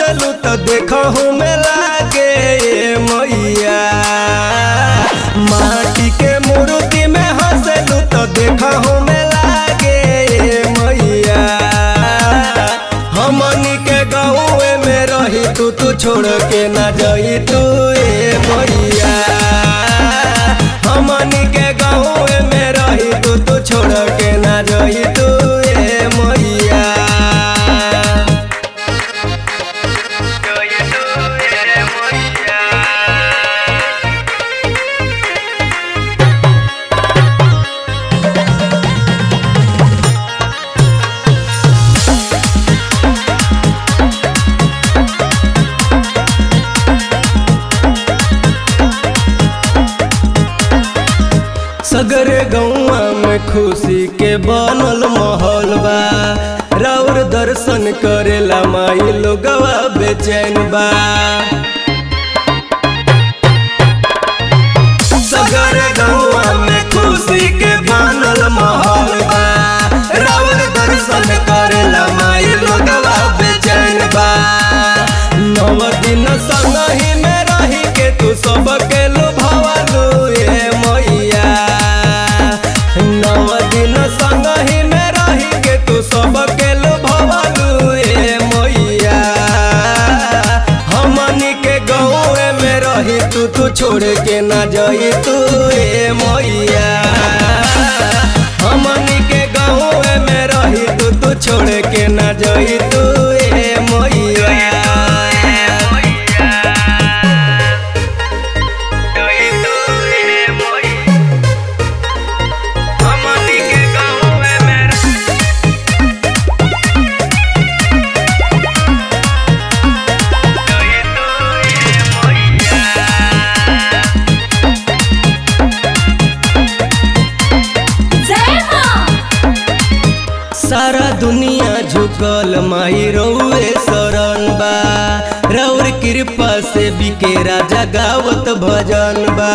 हंसलू तो देखहू में लागे ए मैया माटी के मूर्ति में हंसलू तो देखहू में लागे ए मैया हमनी के गाँव में रही तू तू छोड़ के ना जाई तू ए मैया हमनी के गाँव में रही तू तू छोड़ के ना जाई तू ए मैया सगरे गौआ में खुशी के बनल माहौल बा राउर दर्शन करेला माई लोगवा बेचैन बा सगरे गौआ में खुशी के बनल माहौल बा राउर दर्शन करेला माई लोगवा बेचैन बा नव दिन संगही में रही के तू सबके लुभावलू ए मैया नव दिन संगही में रही के तू सबके लुभावलू ए मैया हमनी के गाँव में रही तू तू छोड़ के ना जाई तू ए मैया हमनी के गाँव में रही तू तू छोड़ के ना जाई तू ए मैया जय मां सारा दुनिया झुकल माई रउए शरण बा रउर कृपा से बिके राजा गावत भजन बा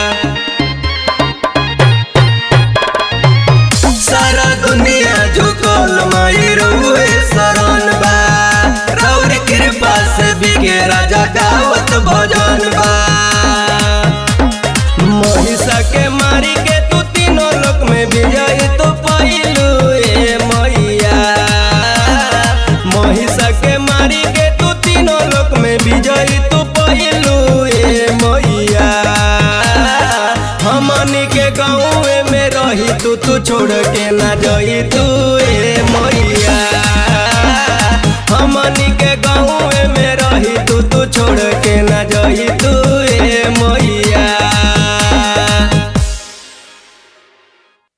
सारा दुनिया झुकल माई रउए शरण बा रउर कृपा से बिके राजा गावत भजन बा महिषा के मारी के तू तीनों लोक में विजय तो पाइलू ए मैया महिषा के मारी के तू तीनों लोक में विजय तो पाइलू ए मैया हमनी के गाँव में रही तू तू छोड़ के ना जाई तू ए मैया